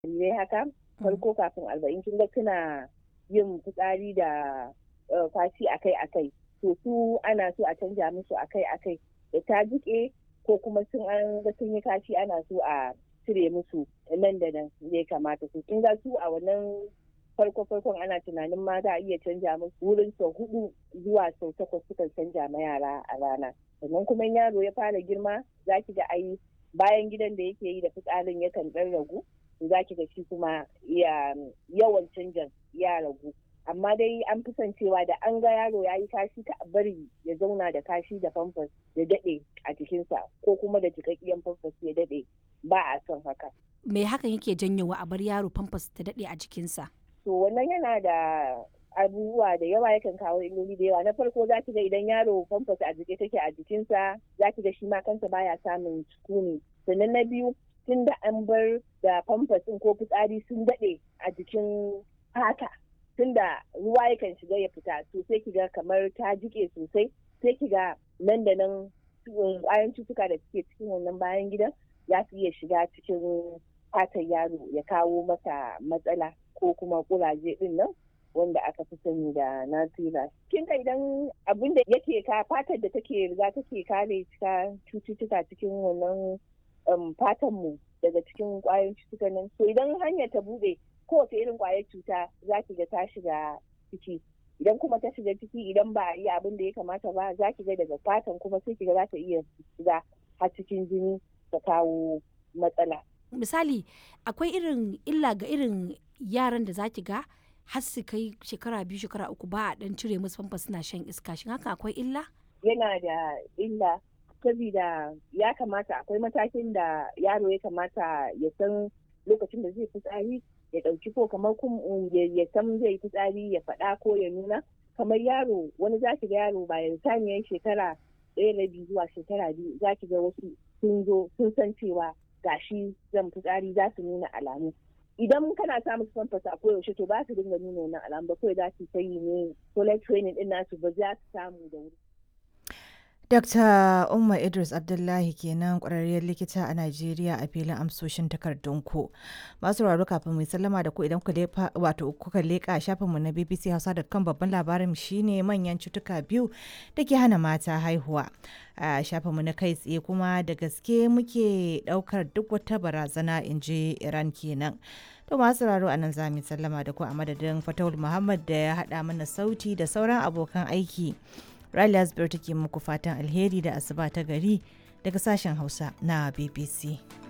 jarirai haka farko kafin arba'in kin ga suna yin fitsari da kwashi akai akai to su ana so a canja musu akai akai da ta jike ko kuma sun an ga sun yi kashi ana so a cire musu nan da nan ya kamata su kin ga su a wannan farko farkon ana tunanin ma za a iya canja musu wurin sau hudu zuwa sau takwas sukan canja ma yara a rana sannan kuma yaro ya fara girma za ki ga ai bayan gidan da yake yi da fitsarin yakan dan ragu za ki ga shi kuma yawan canjan ya ragu amma dai an fi son cewa da an ga yaro ya yi kashi ka bari ya zauna da kashi da famfas ya daɗe a jikinsa ko kuma da jikakkiyan famfas ya daɗe ba a son haka. Me hakan yake janyowa a bar yaro famfas ta daɗe a jikinsa? To wannan yana da abubuwa da yawa yakan kawo illoli da yawa na farko za ki ga idan yaro famfas a jike take a jikinsa za ki ga shi ma kansa baya samun sukuni sannan na biyu tun da an bar da famfas ko fitsari sun daɗe a jikin fata tunda ruwa yakan shiga ya fita to sai kiga kamar ta jike sosai sai kiga nan da nan kwayan cutuka da suke cikin wannan bayan gidan ya su iya shiga cikin fatan yaro ya kawo masa matsala ko kuma kuraje din nan wanda aka fi sani da nasira kin ka idan abin da yake ka fatar da take riga take kare cututtuka cikin wannan fatan mu daga cikin kwayoyin cutuka nan to idan hanyar ta bude kowace irin kwayar cuta za ki ga ta shiga ciki idan kuma ta shiga ciki idan ba a yi abin da ya kamata ba za ki ga daga fatan kuma sai ki ga za ta iya shiga har cikin jini ta kawo matsala. Misali akwai irin illa ga irin yaran da za ki ga har su kai shekara biyu shekara uku ba a dan cire musu famfa suna shan iska shin haka akwai illa? Yana da illa saboda ya kamata akwai matakin da yaro ya kamata ya san lokacin da zai fitsari ya ɗauki ko kamar ya san zai fitsari ya faɗa ko ya nuna kamar yaro wani za ki ga yaro bayan saniyar shekara ɗaya na biyu zuwa shekara biyu za ki ga wasu sun zo sun san cewa gashi zan fitsari za su nuna alamu idan kana samun famfas a koyaushe to ba su dinga nuna wannan alamu ba kawai za su ta yi ne toilet training din nasu ba za su samu da wuri Dr. Umma Idris Abdullahi kenan ƙwararriyar likita a Najeriya a filin amsoshin takardunku. Masu raro kafin mai sallama da ku idan wato kuka leƙa shafinmu na BBC Hausa.com babban labarin shine manyan cutuka biyu da ke hana mata haihuwa. A shafinmu na kai tsaye kuma da gaske muke ɗaukar duk wata barazana in ji Iran kenan. To masu raro a nan za mu sallama da ku a madadin Fatawul Muhammad da ya haɗa mana sauti da sauran abokan aiki. Riley Asbir take muku fatan alheri da asuba ta gari daga sashen Hausa na BBC.